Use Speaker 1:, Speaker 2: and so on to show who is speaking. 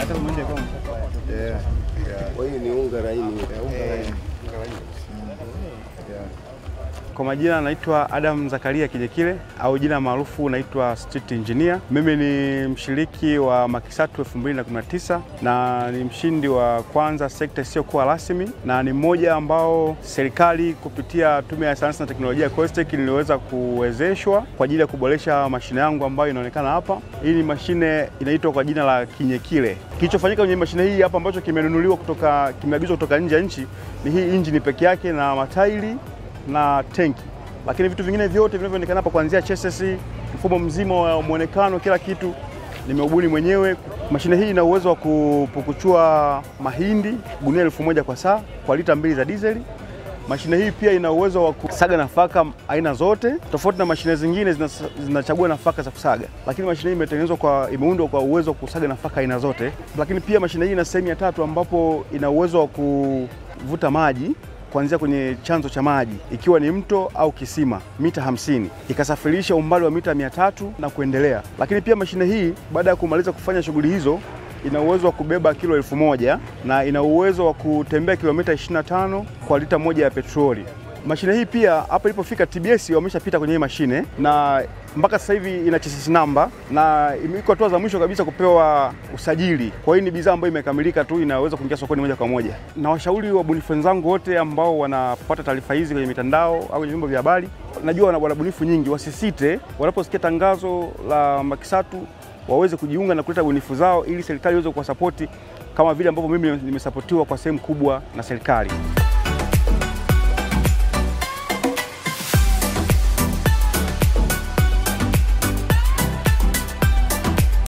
Speaker 1: Yeah, yeah.
Speaker 2: Kwa hiyo ni unga laini.
Speaker 1: Kwa majina anaitwa Adam Zakaria Kijekile au jina maarufu naitwa Street Engineer. Mimi ni mshiriki wa Makisatu 2019 na ni mshindi wa kwanza sekta isiyokuwa rasmi na ni mmoja ambao serikali kupitia Tume ya Sayansi na Teknolojia ya COSTECH niliweza kuwezeshwa kwa ajili ya kuboresha mashine yangu ambayo inaonekana hapa. Hii ni mashine inaitwa kwa jina la Kinyekile. Kilichofanyika kwenye mashine hii hapa ambacho kimenunuliwa kutoka kimeagizwa kutoka nje ya nchi ni hii injini peke yake na matairi na tenki, lakini vitu vingine vyote vinavyoonekana hapa kuanzia chassis, mfumo mzima wa mwonekano, kila kitu nimeubuni mwenyewe. Mashine hii ina uwezo wa kupukuchua mahindi gunia elfu moja kwa saa kwa lita mbili za dizeli. Mashine hii pia ina uwezo wa kusaga nafaka aina zote, tofauti na mashine zingine zinas- zinachagua nafaka za kusaga, lakini mashine hii imetengenezwa kwa, imeundwa kwa uwezo wa kusaga nafaka aina zote. Lakini pia mashine hii ina sehemu ya tatu ambapo ina uwezo wa kuvuta maji kuanzia kwenye chanzo cha maji ikiwa ni mto au kisima mita 50 ikasafirisha umbali wa mita 300 na kuendelea. Lakini pia mashine hii baada ya kumaliza kufanya shughuli hizo ina uwezo wa kubeba kilo elfu moja na ina uwezo wa kutembea kilomita 25 kwa lita moja ya petroli. Mashine hii pia hapa ilipofika TBS wameshapita kwenye hii mashine na mpaka sasa hivi ina chassis namba na iko hatua za mwisho kabisa kupewa usajili. Kwa hiyo ni bidhaa ambayo imekamilika tu, inaweza kuingia sokoni moja kwa moja. Na washauri wabunifu wenzangu wote ambao wanapata taarifa hizi kwenye mitandao au kwenye vyombo vya habari, najua wana wana bunifu nyingi, wasisite wanaposikia tangazo la Makisatu waweze kujiunga na kuleta bunifu zao ili serikali iweze kuwasapoti kama vile ambavyo mimi nimesapotiwa kwa sehemu kubwa na serikali.